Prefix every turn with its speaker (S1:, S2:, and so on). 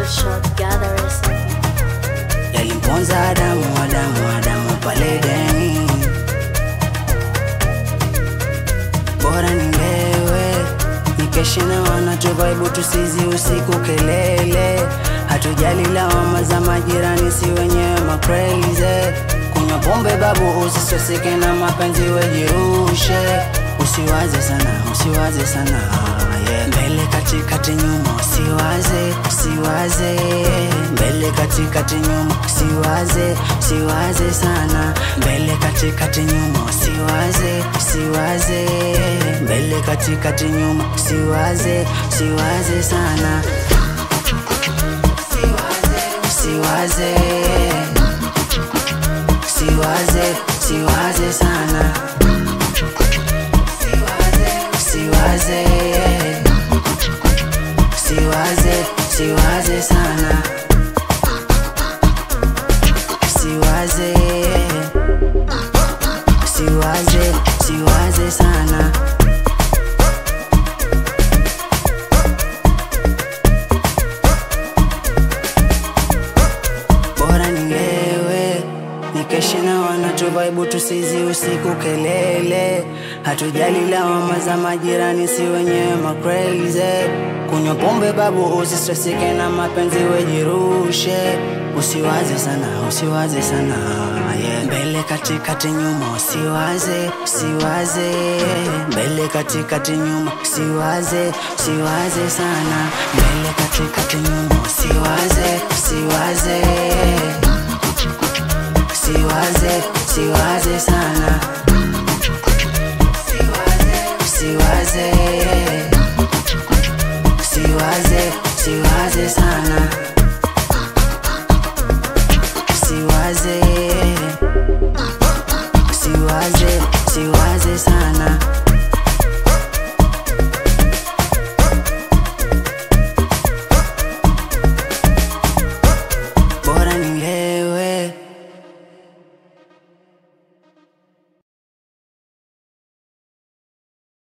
S1: short gatherers.
S2: yalimponza Adamu, Adamu, Adamu pale Edeni. Bora nilewe nikeshe na wanacho vibe, tusizi usiku kelele, hatujali lawama za majirani, si wenyewe macrazy. Kunywa pombe babu, usisoseke na mapenzi, wejirushe, usiwaze sana, usiwaze sana yeah. Mbele katikati nyuma, usiwaze, usiwaze mbele katikati nyuma, usiwaze, usiwaze sana mbele katikati nyuma, usiwaze, usiwaze mbele katikati nyuma, usiwaze, usiwaze sana usiwaze, usiwaze, usiwaze sana usiwaze, usiwaze, usiwaze sana usiwaze, usiwaze, usiwaze sana bora nilewe nikeshe na wanacho vibe tusizi usiku kelele hatujali lawama za majirani si wenyewe macrazy kunywa pombe babu usistresike na mapenzi wejirushe usiwaze sana usiwaze sana yeah. mbele katikati nyuma usiwaze usiwaze mbele katikati nyuma usiwaze usiwaze sana mbele katikati nyuma usiwaze